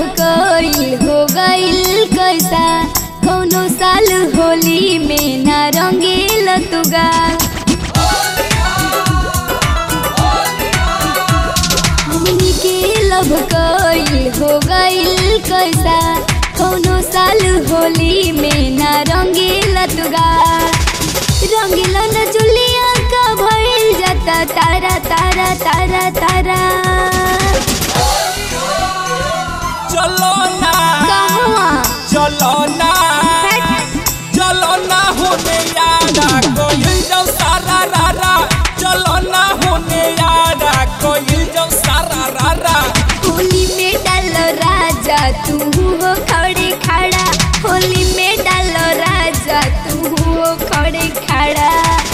कइल हो गइल कैसा कौनो साल होली में ना रंगील तुगा हमनी के लब कइल हो गइल कैसा कौनो साल होली में ना रंगील तुगा रंगीला न जुलिया का भइल जाता तारा तारा तारा तारा चलो ना कहवा चलो ना चलो ना होने यारा कोई जो सारा रारा चलो ना होने यारा कोई जो सारा रारा होली में डालो राजा तू हो खड़े खड़ा होली में डालो राजा तू हो खड़े खड़ा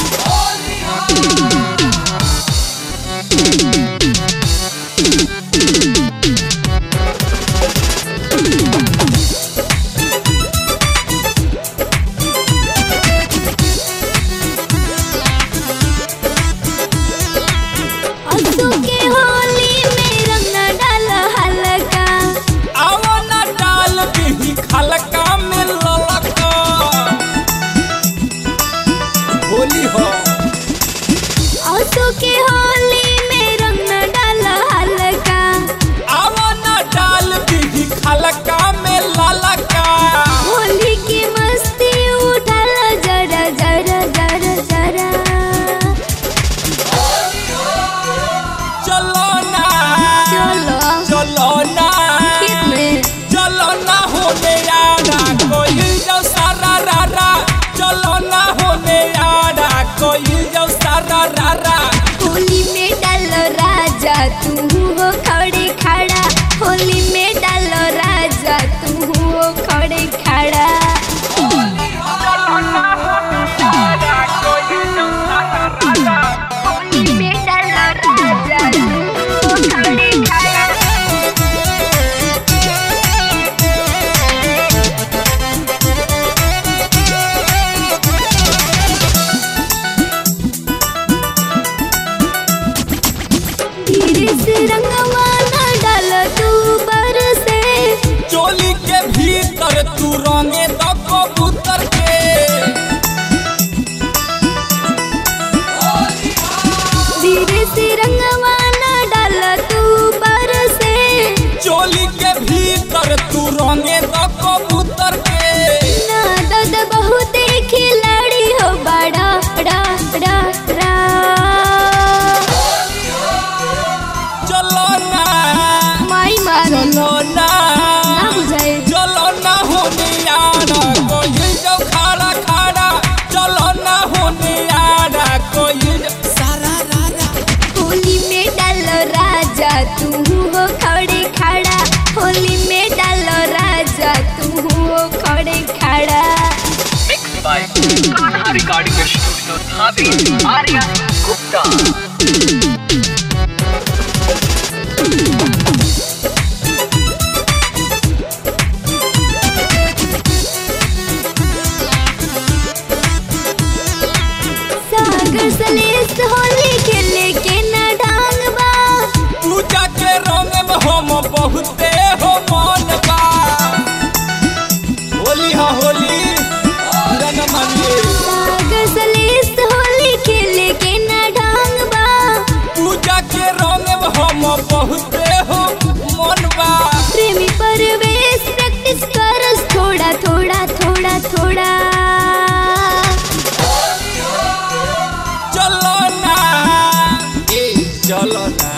असू के होली में रंग न डालो हल्का आओ ना डाल दी खलका में ललका होली हो असू के होली में रंग न डालो हल्का आओ ना डाल दी खलका में ललका होली की मस्ती उठाल जरा जरा जरा जरा चलो ना चलो चलो ना खेत में चलो ना होने यारा कोई जो सारा रारा चलो ना होने यारा कोई जो सारा रारा होली में डालो राजा तू हो खड़े खड़ा होली में डालो राजा तू हो खड़े खड़ा होली में डालो राजा तू हो खड़े खड़ा धीरे से रंगवा न डाल तू बर से चोली के भीतर तू रंगे तो कबूतर के धीरे से रंगवा न डाल तू बर से चोली के भीतर तू रंगे तो कबूतर के ना दद बहुत खिलाड़ी हो बड़ा डा डा डा चलो ना माई मारो चलो ना ना बुझाए चलो ना होने यारा कोई जो खाड़ा खाड़ा चलो ना होने यारा कोई जो सारा रारा होली में डालो राजा तू हो खड़े खड़ा होली में डालो राजा तू हो खड़े खड़ा mixed by Kanha Recording Studio, Dhabi, Arya Gupta. सागर सलेस होली खेले के न ढंग बा पूजा के रंग में हम बहुते हो मन बा होली हा होली रंग मानिए सागर सलेस होली खेले के न ढंग बा पूजा के रंग में हम बहुते हो मन बा प्रेमी परवेश प्रैक्टिस करस थोड़ा थोड़ा थोड़ा थोड़ा चलो ना ए चलो ना